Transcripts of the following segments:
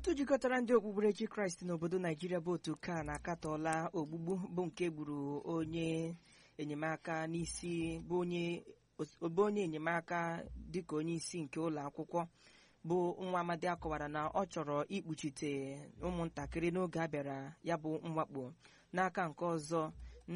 otu jikọtara ndị okpukperechi kraịst n'obodo naijiria bụ otu ka na-akatọla ogbugbu bụ nke gburu onye enyemaka n'isi bụ onye bụ onye enyemaka dịka onye isi nke ụlọ akwụkwọ bụ nwa amadi akọwara na ọ chọrọ ikpuchite ụmụntakịrị n'oge a bịara ya bụ mwakpo n'aka nke ọzọ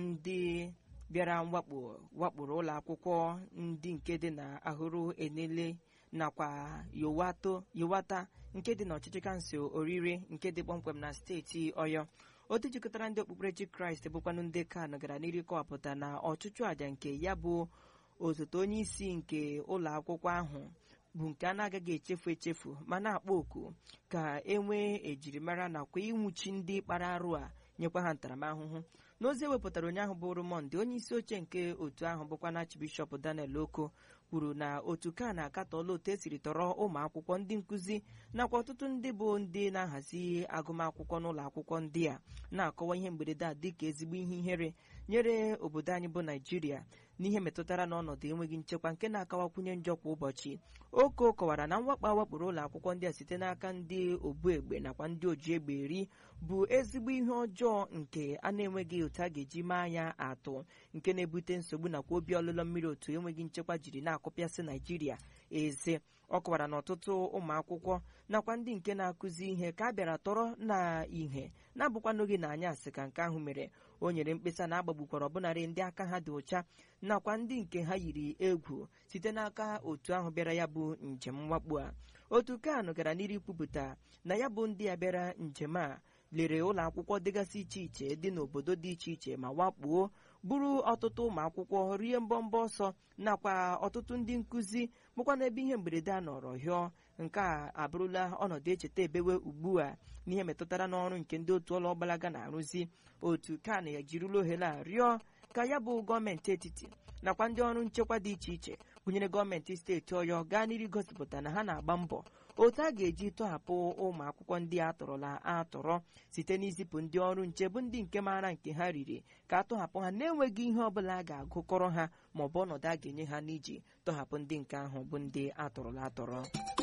ndị bịara mwakpo wakporo ụlọ akwụkwọ ndị nke dị na ahụrụ enele nakwa yowato yowata nke dị n'ọchịchị kansụl orire nke dị kpọmkwem na steeti ọyọ otu jikọtara ndị okpukperechi kraịst bụkwanụ ndị kan gara n'iru kọwapụta na ọchụchụ àjà nke ya bụ osote onye isi nke ụlọ akwụkwọ ahụ bụ nke a na-agaghị echefu echefu ma na-akpọ oku ka e nwee ejirimara nakwa ịnwụchi ndị kpara arụ a nyekwa ha ntaramahụhụ n'ozi ewepụtara ụnyaahụ bụ Monde onye isi oche nke otu ahụ bụkwa na Archbishop Daniel Oko kwuru na otu ka na-akatọla otu esiri tọrọ ụmụ akwụkwọ ndị nkụzi nakwa ọtụtụ ndị bụ ndị na-ahazi agụmakwụkwọ n'ụlọ akwụkwọ ndị a na-akọwa ihe mberede a dịka ezigbo ihe ihere nyere obodo anyị bụ Naijiria n'ihe metụtara n'ọnọdụ enweghị nchekwa nke na-akawakwunye njọ kwa ụbọchị Oko kọwara na mwakpo awakporo ụlọ akwụkwọ ndị a site n'aka ndị obu egbe nakwa ndị oji egbe eri bụ ezigbo ihe ọjọọ nke a na-enweghị otu a ga-eji maa ya atụ nke na-ebute nsogbu nakwa obi ọlụlọ mmiri otu enweghị nchekwa jiri na-akụpịasị Naijiria eze ọ kọwara na ọtụtụ ụmụ akwụkwọ nakwa ndị nke na-akụzi ihe ka a bịara tọrọ na ihe na-abụkwanụghị na anyị asị ka nke ahụ mere o nyere mkpesa na agbagbukwara ọbụnarị ndị aka ha dị ụcha nakwa ndị nke ha yiri egwu site n'aka otu ahụ bịara ya bụ njem mwakpo a otu kanụ gara n'iru kwupụta na ya bụ ndị a bịara njem a lere ụlọ akwụkwọ dịgasị iche iche dị n'obodo dị iche iche ma wakpuo buru ọtụtụ ụmụ akwụkwọ rie mbọmbọ ọsọ nakwa ọtụtụ ndị nkụzi bụkwa n'ebe ihe mberede a nọrọ hịọ nke a abụrụla ọnọdụ echeta ebewe ugbu a n'ihe metụtara n'ọrụ nke ndị otu ụlọ ọgbalaga na-arụzi otu kan ejirila ohere a rịọ ka ya bụ gọọmenti etiti nakwa ndị ọrụ nchekwa dị iche iche gụnyere gọọmenti steeti ọyọ gaa n'iru gosipụta na ha na-agba mbọ otu a ga-eji tọhapụ ụmụ akwụkwọ ndị atọrọla atọrọ site n'izipụ ndị ọrụ nche bụ ndị nke maara nke ha riri ka a tọhapụ ha na-enweghị ihe ọbụla a ga-agụkọrọ ha maọbụ ọnọdụ a ga-enye ha n'iji tọhapụ ndị nke ahụ bụ ndị atọrọla atọrọ